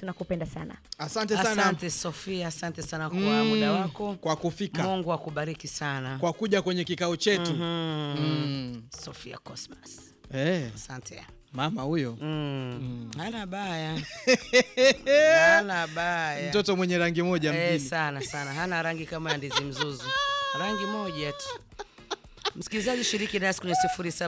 tunakupenda sana. Asante sana Asante Sofia, asante sana kwa muda wako. kwa kufika, Mungu akubariki sana. kwa kuja kwenye kikao chetu. Mm. Sofia Cosmas. Eh, Asante. mama huyo Mm. Hana baya. Hana baya. mtoto mwenye rangi moja Eh, mjini. sana sana. Hana rangi kama ya ndizi mzuzu. Rangi moja tu. Msikilizaji, shiriki nasi kwenye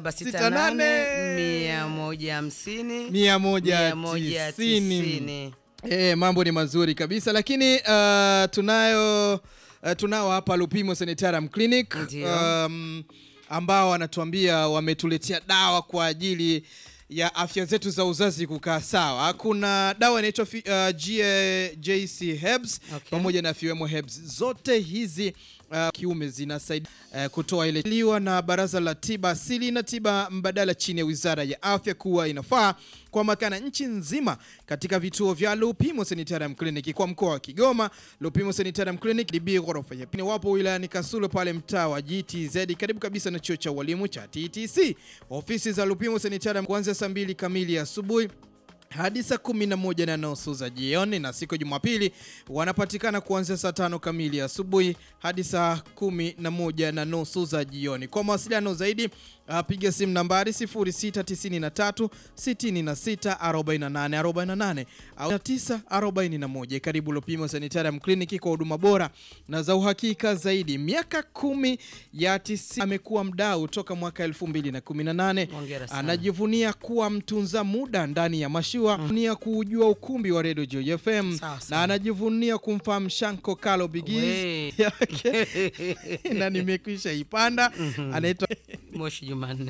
0768 150 mia moja tisini. 190. Eh, mambo ni mazuri kabisa lakini uh, tunayo uh, tunao hapa Lupimo Sanitarium Clinic Ndio. um, ambao wanatuambia wametuletea dawa kwa ajili ya afya zetu za uzazi kukaa sawa. Kuna dawa inaitwa fi- uh, G- JC Herbs Okay. pamoja na Fiwemo Herbs. Zote hizi uh, kiume zinasaidia uh, kutoa ile liwa na Baraza la Tiba Asili na Tiba Mbadala chini ya Wizara ya Afya kuwa inafaa kwa makana nchi nzima katika vituo vya Lupimo Sanitarium Clinic kwa mkoa wa Kigoma. Lupimo Sanitarium Clinic DB ghorofa ya pili, wapo wilayani Kasulo pale mtaa wa GTZ karibu kabisa na chuo cha walimu cha TTC. Ofisi za Lupimo Sanitarium kuanzia saa mbili kamili asubuhi hadi saa kumi na moja na nusu za jioni, na siku ya Jumapili wanapatikana kuanzia saa tano kamili asubuhi hadi saa kumi na moja na nusu za jioni. Kwa mawasiliano zaidi uh, piga simu nambari 0693 66 48 48 au 941. Karibu Lupimo Sanitarium Clinic kwa huduma bora na za uhakika zaidi. Miaka kumi ya tisi amekuwa mdau toka mwaka 2018 Hongera sana. anajivunia kuwa mtunza muda ndani ya mashua anajivunia kuujua ukumbi wa Radio Joy FM Sawa na sawa. anajivunia kumfahamu Shanko Kalo Bigiz We. yake na nimekwisha ipanda anaitwa Moshi Jumanne.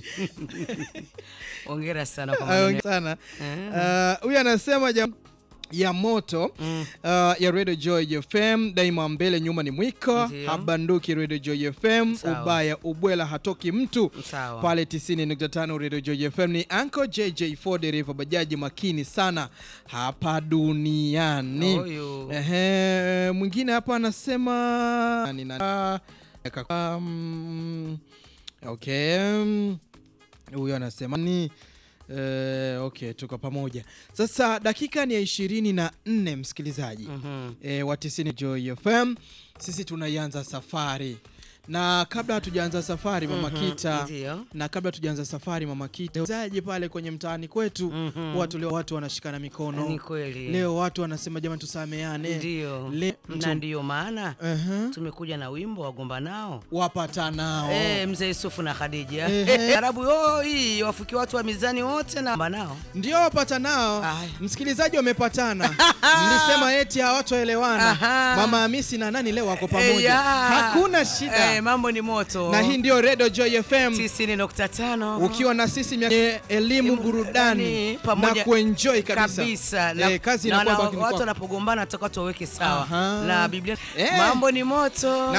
Hongera sana kwa Ah, maneno. sana Ah, huyu anasema jam ya moto ah, ya Radio Joy FM daima mbele nyuma ni mwiko Ndio. habanduki Radio Joy FM Sawa. ubaya ubwela hatoki mtu Sawa. pale 90.5 Radio Joy FM ni Uncle JJ4 dereva bajaji makini sana hapa duniani Huyu. Ehe, mwingine hapa anasema nani nani- um, okay um, huyo anasema ni eh, okay tuko pamoja sasa dakika ni ya ishirini na nne msikilizaji Mhm. eh, wa 90 Joy FM sisi tunaianza safari na kabla hatujaanza safari mama Kita Ndio. na kabla tujaanza safari mama Kita zaji pale kwenye mtaani kwetu Mhm. watu leo watu wanashikana mikono Ni kweli. leo watu wanasema jamani tusameane Ndio. Le- Na mtu- ndiyo maana Aha. tumekuja na wimbo wagomba nao. wapatanao Eh, mzee Yusufu na Khadija. Ehe. Eh, Arabu oh, hii wafuki watu wa mizani wote na gomba nao. ndio wapatanao Aya. msikilizaji wamepatana mlisema eti hawatoelewana Aha. mama Hamisi na nani leo wako pamoja Eh, ya. hakuna shida Eh, mambo ni moto. na hii ndio Radio Joy FM 90.5. ukiwa na sisi mia- eh, elimu burudani Burudani, pamoja- na kuenjoy kabisa, kabisa na, Eh, kazi na, inakuwa na bakini watu kwako. wanapogombana toka tuwaweke sawa Aha. na Biblia Eh. mambo ni moto Na